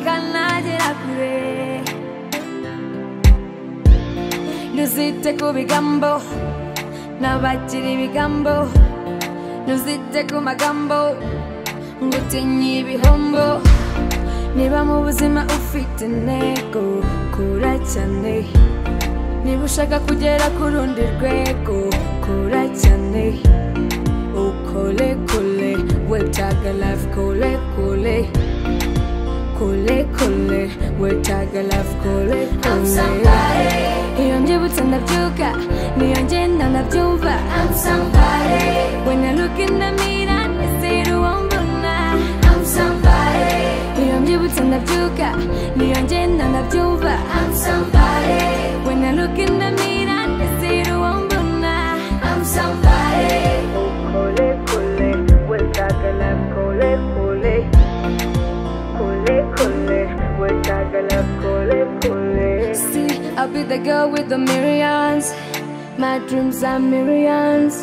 akanagera ntuzite ku bigambo n'abakiri ibigambo ntuzite ku magambo ngo utinye ibihombo niba mu buzima ufite intego kura cyane niba ushaka kugera ku rundi rwego kura cyane ukole kole wetaga life kole kole kole kole wetaga life kole I'm kole somebody. iyo mbyibutse ndabyuka niyo ngenda ndabyumva I'm somebody. when I look in the mirror nisera uwo mbona I'm somebody. iyo mbyibutse ndabyuka niyo ngenda ndabyumva I'm somebody. when I look in the mirror nisera uwo mbona I'm somebody. kole kole wetaga life kole kole kole kole wetaga life kole kole see I'll be the girl with the millions my dreams are millions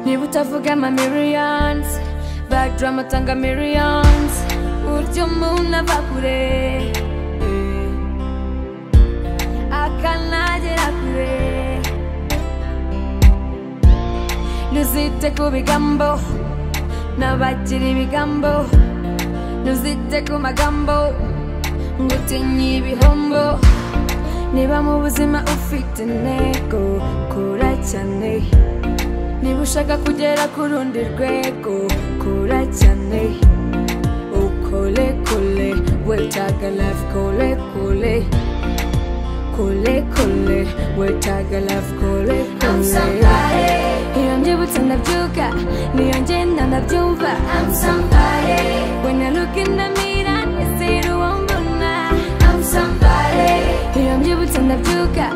niba utavuga ama millions badrama tanga millions buryo umuntu ava kure eh, akanagera kure ntuzite ku bigambo n'abakiri ibigambo ntuzite ku magambo ngo utinye ibihombo niba mu buzima ufite intego kura cyane niba ushaka kugera ku rundi rwego kura cyane ukole kole wetaga life kole kole kole kole wetaga life kole I'm kole somebody. iyo mbyibutse ndabyuka niyo ngenda ndabyumva I'm somebody. when I look in the mirror nisera uwo mbona I'm somebody. iyo mbyibutse ndabyuka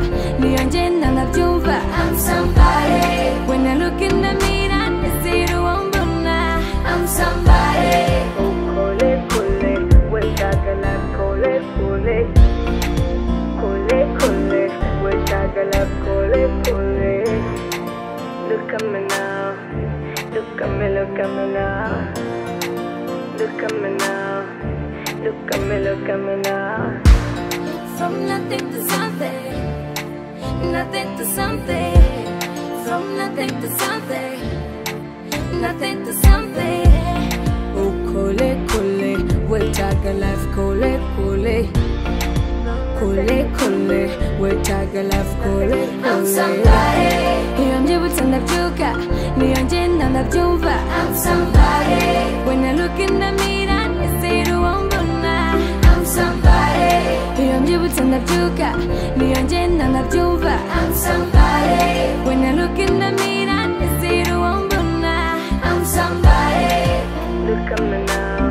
niyo ngenda ndabyumva I'm somebody. when I look in the mirror nisera uwo mbona I'm somebody. ukole kole wetagala kole kole kole kole wetagala kole kole look at me now look at me look at me now look at me now look at me look at me now From nothing to something, nothing to something. From nothing to something, nothing to something. ukole kole wethaga life kole kole kole kole wethaga life kole I'm kole somebody, iyo mbyibutse ndabyuka niyo ngenda ndabyumva I'm somebody, when I look in the mirror nisera uwo mbona I'm somebody, iyo mbyibutse ndabyuka niyo ngenda ndabyumva I'm somebody, when I look in the mirror nisera uwo mbona I'm somebody, Look at me now.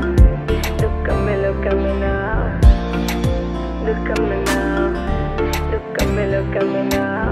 Look at me, look at me now. Look at me now. Look at me, look at me now.